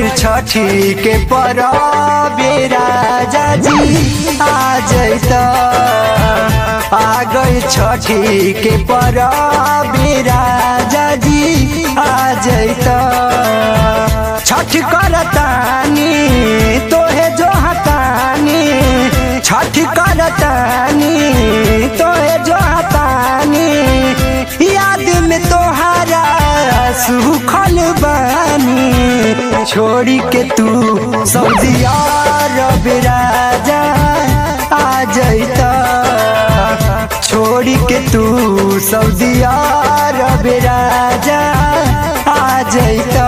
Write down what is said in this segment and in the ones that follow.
छठी के परबे राजा जी आ जैत आ गई छठी के परबे राजा जी आ जैत छठ करतानी तोहे जो हतानी छठ करतानी तोहे जो हतानी याद में तोहारा सुखल बानी छोड़ी के तू सऊदिया रब राजा आ जैता छोड़ी के तू सऊदिया रब राजा आ जैता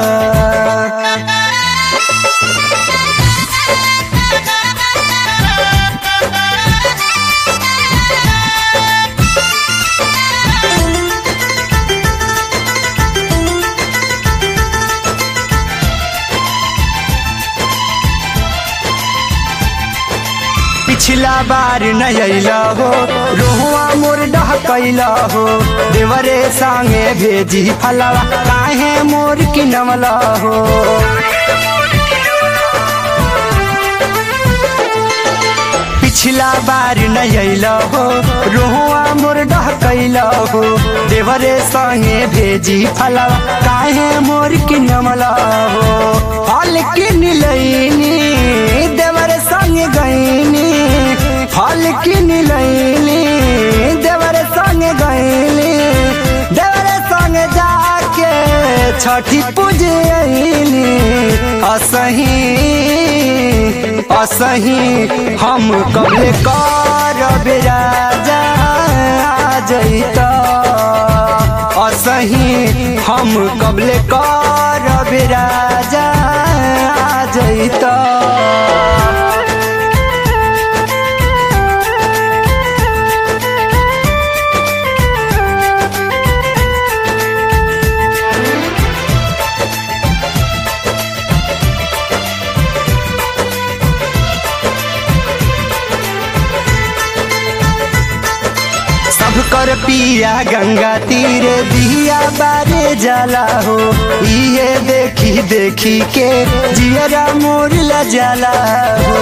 पिछला बार नैला हो रोहुआ मोर डहकैला हो देवरे संगे भेजी फलवा काहे मोर किनवला हो पिछला बार नैला हो रोहुआ मोर डहकैला हो देवरे संगे भेजी फलवा काहे मोर किनवला हो फल किन लैनी देवर संग गईनी फल किन लैनी देवर संग गईनी देवर संग जाके छठी पूजनी असही असही हम कबले करब राजा आ जैता असही हम कबले करब राजा आ जैता सब कर पिया गंगा तीरे दिया बारे जाला हो ये देखी देखी के जियरा मोर ला जाला हो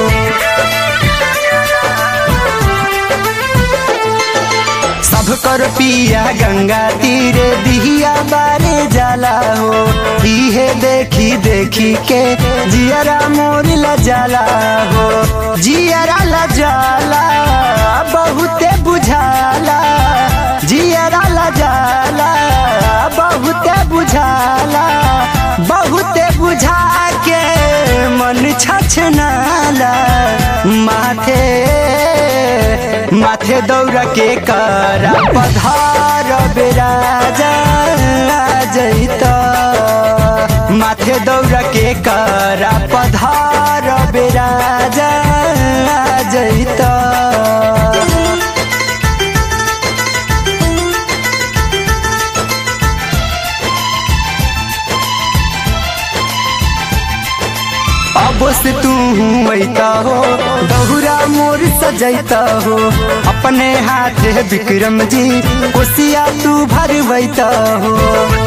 सब कर पिया गंगा तीरे दिया बारे जाला हो इहे देखी देखी के जियरा मोर ला जाला हो जियरा ला जाला बहुते बुझाला जियरा ला जाला बहुते बुझाला बहुते बुझा के मन छछनाला माथे माथे दौड़ के करा पधार बेराजा जैता माथे दौड़ के करा पधार बेराजा जैता अब से तू ऐता हो दहुरा मोर सजैता हो अपने हाथ विक्रम जी कोसिया तू भरवैता हो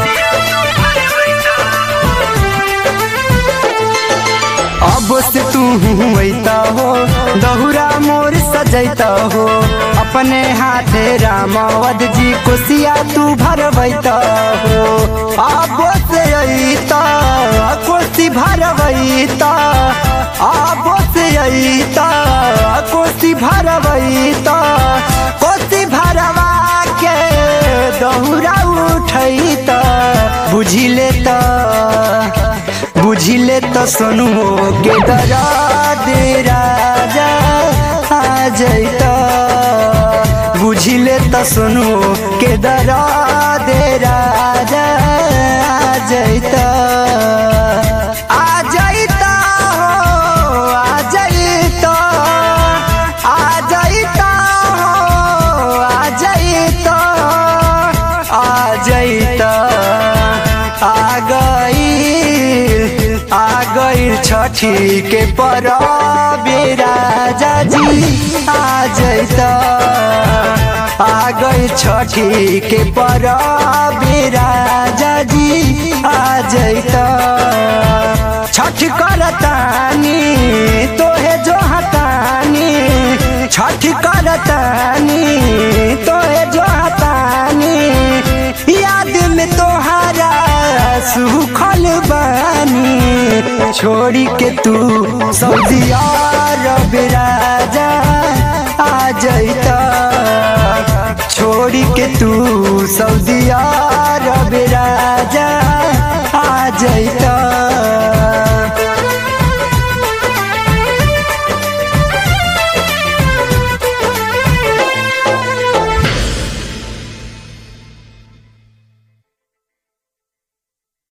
अब से तू ऐता हो दहुरा मोर सजैता हो अपने हाथे रामावद जी कोसिया तू भरवैता हो अब से ऐता कोसी भरवैता अब से ऐता कोसी भरवैता कोसी भरवा के दहुरा उठैता बुझी लेता बुझी ले तो सुनुओ के दरा दे राजा आ जैता बुझी ले तो सुनुओ के दरा दे राजा आ जैता आ जैता हो आ जैता आ जैता हो आ जैता आ जैता आ गई आ गई छठी के परबे राजा जी आ जैता आ गई छठी के परबे राजा जी आ जैता छठ करतानी तोहे जो हतानी याद में तोहारा सुखल बानी छोड़ी के तू सऊदी अरब राजा आ जैता छोड़ी के तू सऊदी अरब राजा आ जैता